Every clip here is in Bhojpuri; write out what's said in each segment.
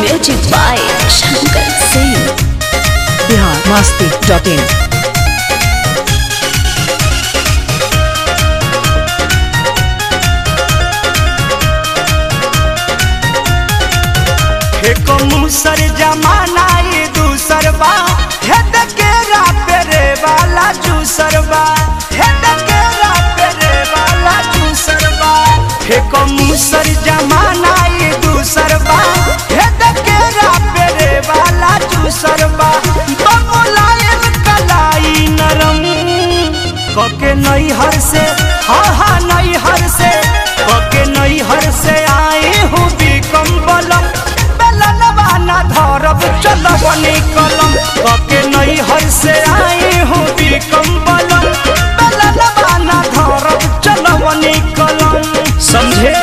Music by Shankar Singh. Bihar Masti dot in हे मुसर जमाना ये दूसर बा हे दकेरा पेरे वाला जूसर बा हे दकेरा पेरे वाला जूसर बा हे मुसर जमाना ये दूसर बा हे दकेरा पेरे वाला जूसर बा बबुलायन कलाई नरम कके नई हर से हा हा नई हर से कके नई हर से आए हूँ बिकम बलम बेलनवाना धरब चलब निकलम कके नई हर से आए हूँ बिकम बलम बेलनवाना धरब चलब निकलम समझे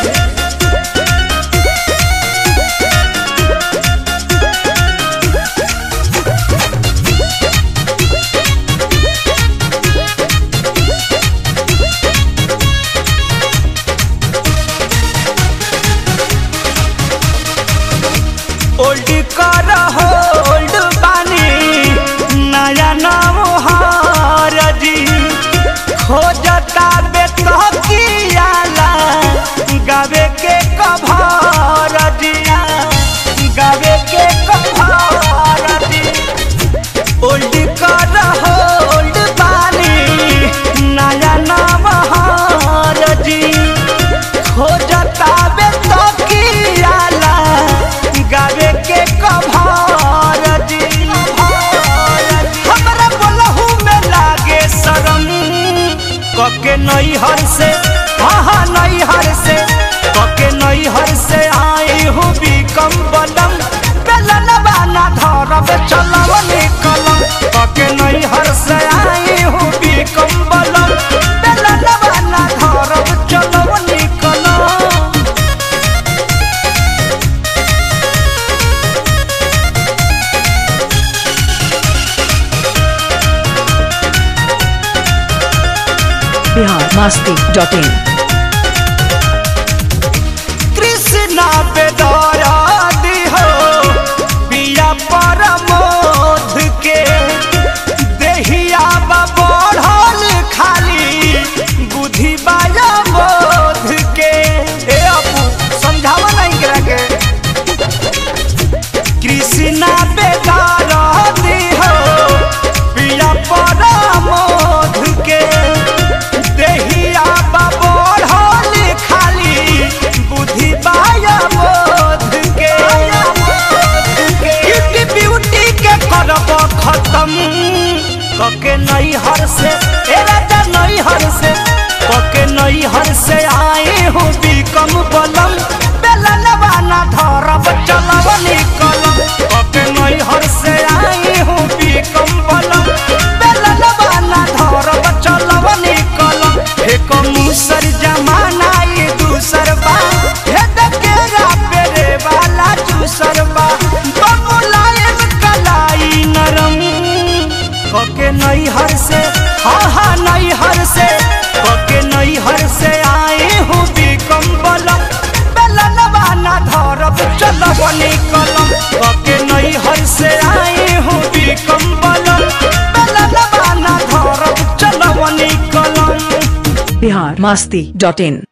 ओल्ड कर होल्ड बानी नया नाम हारजी खोजता बेतकियाला गावे के कभार दिया गावे के कभार दी ओल्ड कर होल्ड बानी नया नाम हारजी खोजता बेतकियाला गावे के कभार दी हमरा बोलहु में लागे शरम कके नई हर से हाँ हाँ नई हर से कके नई हर से आए हूँ बिकम बलम बेलन बाना धरब चलव निकलम कके नई हर से आए हूँ बिकम बलम बेलन बाना धरब चलव निकलम बिहार मस्ती डॉट इन कृष्णा पे दया हो पिया परमोध के देहिया बा बढ़ल खाली बुद्धि बाया बोध के ए अपू समझावा नहीं करा के कृष्णा पे दया हो पिया परमोध के देहिया बा बढ़ल खाली बुद्धि बाया बोध के ब्यूटी ब्यूटी के करब खत्म कके नई हर से ए राजा नई हर से कके नई हर से आए हो बिकम बलम बेलन बाना धरब चलब निकलम कके नई हर से आए हो बिकम बलम बेलन बाना धरब चलब निकलम एक मुसर जमाना ये दूसर बा हे दकेरा पेरे वाला दूसर बा बबुलायन कलाई नरम कके नई हर से हाँ हाँ नई हर से कके नई हर से आए हूँ बिकम बलम बेलन बाना धरब चलब निकलम कके नई हर से आए हूँ बिकम बलम बेलन बाना धरब चलब निकलम बिहार मस्ती डॉट इन